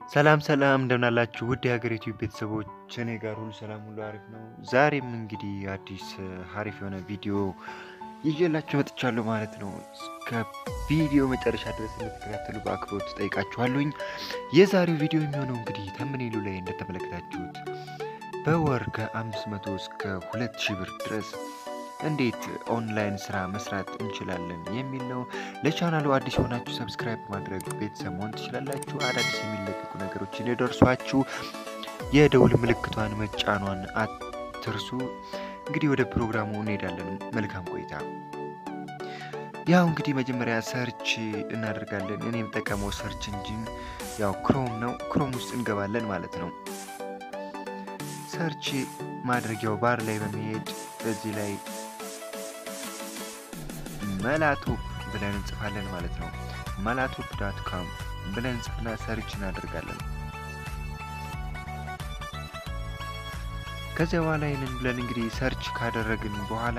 ሰላም ሰላም እንደምናላችሁ ውድ የሀገር ዩቲዩብ ቤተሰቦች፣ እኔ ጋር ሁሉ ሰላም ሁሉ አሪፍ ነው። ዛሬም እንግዲህ አዲስ አሪፍ የሆነ ቪዲዮ ይዤላችሁ መጥቻለሁ ማለት ነው። እስከ ቪዲዮ መጨረሻ ድረስ እንድትከታተሉ በአክብሮት ጠይቃችኋለሁኝ። የዛሬው ቪዲዮ የሚሆነው እንግዲህ ተምኔሉ ላይ እንደተመለከታችሁት በወር ከ500 እስከ 2000 ብር ድረስ እንዴት ኦንላይን ስራ መስራት እንችላለን የሚል ነው። ለቻናሉ አዲስ የሆናችሁ ሰብስክራይብ ማድረግ ቤተሰብ መሆን ትችላላችሁ። አዳዲስ የሚለቀቁ ነገሮች እንዲደርሷችሁ የደውል ምልክቷን መጫኗን አትርሱ። እንግዲህ ወደ ፕሮግራሙ እንሄዳለን። መልካም ቆይታ። ያው እንግዲህ መጀመሪያ ሰርች እናደርጋለን። እኔ የምጠቀመው ሰርች እንጂን ያው ክሮም ነው። ክሮም ውስጥ እንገባለን ማለት ነው። ሰርች ማድረጊያው ባር ላይ በመሄድ በዚህ ላይ መላቶፕ ብለን እንጽፋለን ማለት ነው። መላቶፕ ዳት ካም ብለን እንጽፍና ሰርች እናደርጋለን። ከዚያ በኋላ ይህንን ብለን እንግዲህ ሰርች ካደረግን በኋላ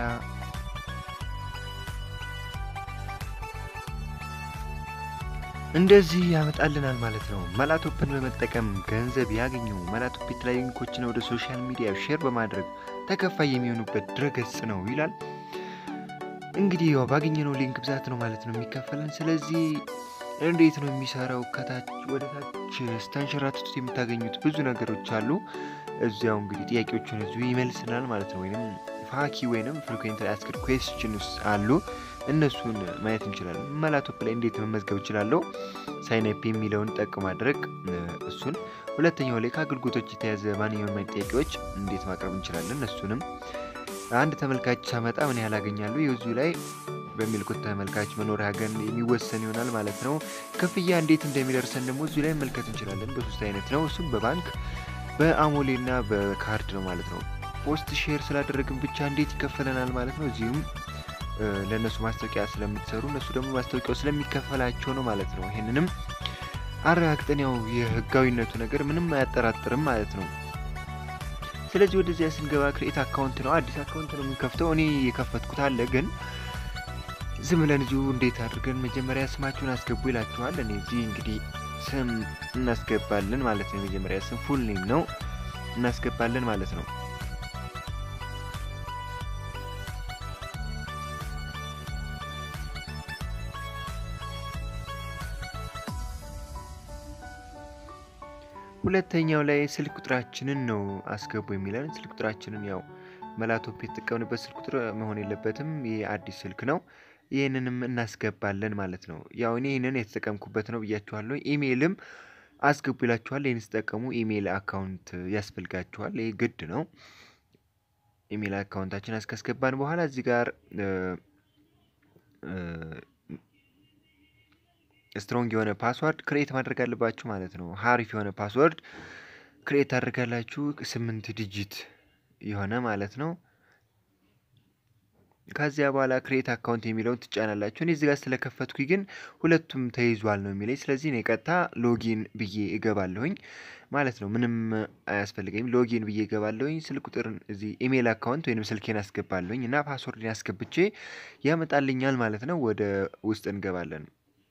እንደዚህ ያመጣልናል ማለት ነው። መላቶፕን በመጠቀም ገንዘብ ያገኙ። መላቶፕ የተለያዩ ሊንኮችን ወደ ሶሻል ሚዲያ ሼር በማድረግ ተከፋይ የሚሆኑበት ድረገጽ ነው ይላል። እንግዲህ ያው ባገኘነው ሊንክ ብዛት ነው ማለት ነው የሚከፈለን። ስለዚህ እንዴት ነው የሚሰራው? ከታች ወደ ታች ስተንሸራትቱት የምታገኙት ብዙ ነገሮች አሉ። እዚያው እንግዲህ ጥያቄዎችን እዚሁ ይመልስናል ማለት ነው። ወይም ፋኪ ወይንም ፍሪኩዌንት አስክድ ኩዌስችንስ አሉ። እነሱን ማየት እንችላለን። መላቶፕ ላይ እንዴት መመዝገብ እችላለሁ? ሳይንፕ የሚለውን ጠቅ ማድረግ እሱን። ሁለተኛው ላይ ከአገልግሎቶች የተያዘ ማንኛውም አይነት ጥያቄዎች እንዴት ማቅረብ እንችላለን? እሱንም አንድ ተመልካች ሳመጣ ምን ያህል አገኛለሁ? የዙ ላይ በሚልኩት ተመልካች መኖሪያ ገን የሚወሰን ይሆናል ማለት ነው። ክፍያ እንዴት እንደሚደርሰን ደግሞ እዚሁ ላይ መመልከት እንችላለን። በሶስት አይነት ነው። እሱም በባንክ በአሞሌ እና በካርድ ነው ማለት ነው። ፖስት ሼር ስላደረግን ብቻ እንዴት ይከፈለናል ማለት ነው። እዚሁም ለእነሱ ማስታወቂያ ስለምትሰሩ እነሱ ደግሞ ማስታወቂያው ስለሚከፈላቸው ነው ማለት ነው። ይህንንም አረጋግጠን ያው የህጋዊነቱ ነገር ምንም አያጠራጥርም ማለት ነው። ስለዚህ ወደዚያ ስንገባ ክሬት አካውንት ነው። አዲስ አካውንት ነው የምንከፍተው። እኔ የከፈትኩት አለ ግን ዝም ብለን እዚሁ እንዴት አድርገን መጀመሪያ ስማችሁን አስገቡ ይላችኋል። እኔ እዚህ እንግዲህ ስም እናስገባለን ማለት ነው። የመጀመሪያ ስም ፉል ኔም ነው እናስገባለን ማለት ነው። ሁለተኛው ላይ ስልክ ቁጥራችንን ነው አስገቡ የሚለን። ስልክ ቁጥራችንን ያው መላቶፕ የተጠቀምንበት ስልክ ቁጥር መሆን የለበትም። ይህ አዲስ ስልክ ነው። ይህንንም እናስገባለን ማለት ነው። ያው እኔ ይህንን የተጠቀምኩበት ነው ብያችኋለሁ። ኢሜይልም አስገቡ ይላችኋል። ይህን ስጠቀሙ ኢሜይል አካውንት ያስፈልጋችኋል። ይህ ግድ ነው። ኢሜይል አካውንታችን አስካስገባን በኋላ እዚህ ጋር ስትሮንግ የሆነ ፓስወርድ ክሬት ማድረግ አለባችሁ ማለት ነው። ሀሪፍ የሆነ ፓስወርድ ክሬት ታደርጋላችሁ። ስምንት ዲጂት የሆነ ማለት ነው። ከዚያ በኋላ ክሬት አካውንት የሚለውን ትጫናላችሁ። እኔ እዚህ ጋር ስለከፈትኩኝ ግን ሁለቱም ተይዟል ነው የሚለኝ። ስለዚህ እኔ ቀጥታ ሎጊን ብዬ እገባለሁኝ ማለት ነው። ምንም አያስፈልገኝም። ሎጊን ብዬ እገባለሁኝ። ስልክ ቁጥር እዚህ ኢሜይል አካውንት ወይም ስልኬን አስገባለሁኝ እና ፓስወርድን ያስገብቼ ያመጣልኛል ማለት ነው። ወደ ውስጥ እንገባለን።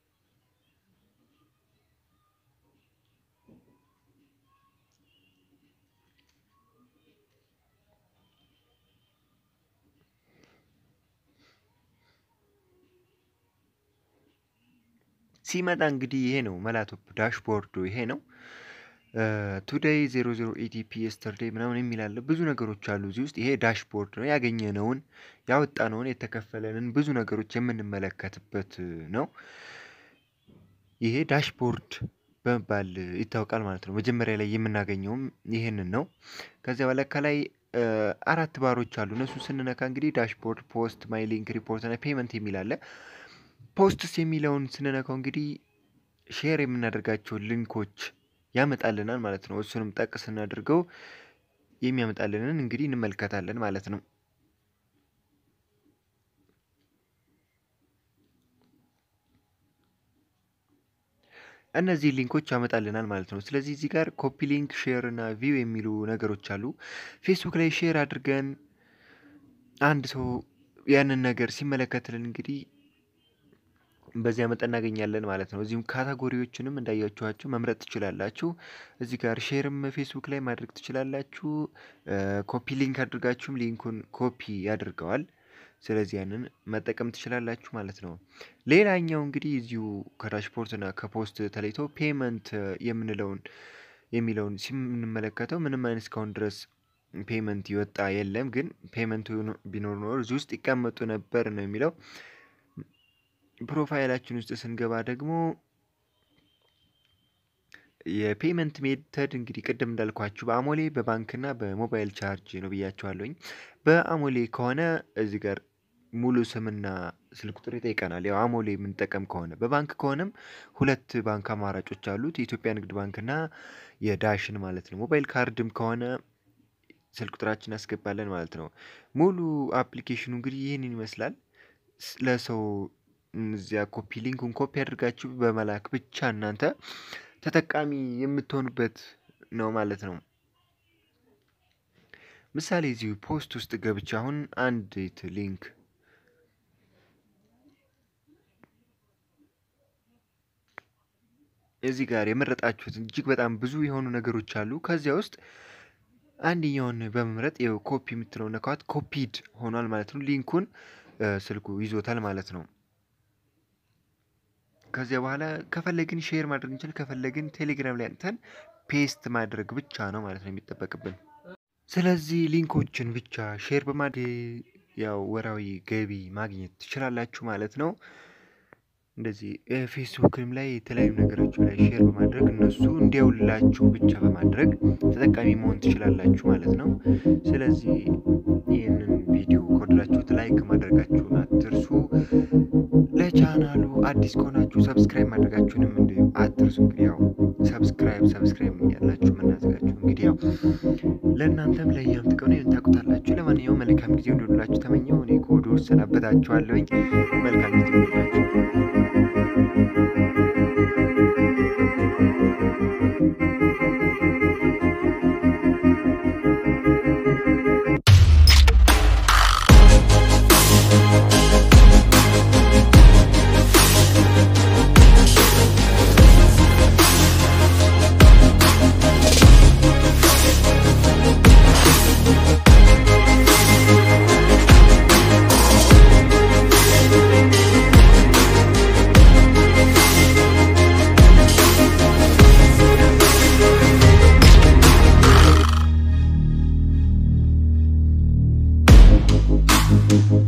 ሲመጣ እንግዲህ ይሄ ነው መላቶፕ ዳሽቦርዱ ይሄ ነው። ቱዴይ ዜሮ ዜሮ ኢቲፒ የስተርዴይ ምናምን የሚላለ ብዙ ነገሮች አሉ እዚህ ውስጥ። ይሄ ዳሽቦርድ ነው። ያገኘነውን ያወጣነውን የተከፈለንን ብዙ ነገሮች የምንመለከትበት ነው። ይሄ ዳሽቦርድ በመባል ይታወቃል ማለት ነው። መጀመሪያ ላይ የምናገኘውም ይሄንን ነው። ከዚያ በኋላ ከላይ አራት ባሮች አሉ። እነሱ ስንነካ እንግዲህ ዳሽቦርድ፣ ፖስት፣ ማይ ሊንክ፣ ሪፖርት እና ፔመንት የሚል አለ። ፖስትስ የሚለውን ስንነካው እንግዲህ ሼር የምናደርጋቸውን ሊንኮች ያመጣልናል ማለት ነው። እሱንም ጠቅ ስናደርገው የሚያመጣልንን እንግዲህ እንመልከታለን ማለት ነው። እነዚህ ሊንኮች ያመጣልናል ማለት ነው። ስለዚህ እዚህ ጋር ኮፒ ሊንክ፣ ሼር እና ቪው የሚሉ ነገሮች አሉ። ፌስቡክ ላይ ሼር አድርገን አንድ ሰው ያንን ነገር ሲመለከትልን እንግዲህ በዚያ መጠን እናገኛለን ማለት ነው። እዚሁም ካታጎሪዎችንም እንዳያችኋቸው መምረጥ ትችላላችሁ። እዚህ ጋር ሼርም ፌስቡክ ላይ ማድረግ ትችላላችሁ። ኮፒ ሊንክ አድርጋችሁም ሊንኩን ኮፒ ያደርገዋል። ስለዚህ ያንን መጠቀም ትችላላችሁ ማለት ነው። ሌላኛው እንግዲህ እዚሁ ከዳሽፖርትና ከፖስት ተለይቶ ፔመንት የምንለውን የሚለውን ሲምንመለከተው ምንም አይነት እስካሁን ድረስ ፔመንት ይወጣ የለም። ግን ፔመንቱ ቢኖር ኖር እዚህ ውስጥ ይቀመጡ ነበር ነው የሚለው። ፕሮፋይላችን ውስጥ ስንገባ ደግሞ የፔመንት ሜተድ እንግዲህ ቅድም እንዳልኳችሁ በአሞሌ በባንክና በሞባይል ቻርጅ ነው ብያቸዋለሁኝ። በአሞሌ ከሆነ እዚህ ጋር ሙሉ ስምና ስልክ ቁጥር ይጠይቀናል። ያው አሞሌ የምንጠቀም ከሆነ በባንክ ከሆነም ሁለት ባንክ አማራጮች አሉት፣ የኢትዮጵያ ንግድ ባንክና የዳሽን ማለት ነው። ሞባይል ካርድም ከሆነ ስልክ ቁጥራችን ያስገባለን ማለት ነው። ሙሉ አፕሊኬሽኑ እንግዲህ ይህንን ይመስላል። ለሰው እዚያ ኮፒ ሊንኩን ኮፒ አድርጋችሁ በመላክ ብቻ እናንተ ተጠቃሚ የምትሆኑበት ነው ማለት ነው። ምሳሌ እዚሁ ፖስት ውስጥ ገብቼ አሁን አንዲት ሊንክ እዚህ ጋር የመረጣችሁት እጅግ በጣም ብዙ የሆኑ ነገሮች አሉ። ከዚያ ውስጥ አንደኛውን በመምረጥ ይኸው ኮፒ የምትለው ነካት፣ ኮፒድ ሆኗል ማለት ነው። ሊንኩን ስልኩ ይዞታል ማለት ነው። ከዚያ በኋላ ከፈለግን ሼር ማድረግ እንችል፣ ከፈለግን ቴሌግራም ላይ አንተን ፔስት ማድረግ ብቻ ነው ማለት ነው የሚጠበቅብን። ስለዚህ ሊንኮችን ብቻ ሼር በማድረግ ያው ወራዊ ገቢ ማግኘት ትችላላችሁ ማለት ነው። እንደዚህ ፌስቡክም ላይ የተለያዩ ነገሮች ላይ ሼር በማድረግ እነሱ እንዲያውላችሁ ብቻ በማድረግ ተጠቃሚ መሆን ትችላላችሁ ማለት ነው። ስለዚህ ይህንን ቪዲዮ ከወደዳችሁት ላይክ ማድረጋችሁን አትርሱ። ለቻናሉ አዲስ ከሆናችሁ ሰብስክራይብ ማድረጋችሁንም እንዲሁ አትርሱ። እንግዲህ ያው ሰብስክራይብ ሰብስክራይብ እያላችሁ የምናዘጋችሁ እንግዲህ ያው ለእናንተም ለእኛም ጥቅም ነው ታውቁታላችሁ። ለማንኛውም መልካም ጊዜ እንዲሆንላችሁ ተመኘው። እኔ ከወዲሁ እሰናበታችኋለሁኝ። መልካም ጊዜ እንዲሆንላችሁ። ነው።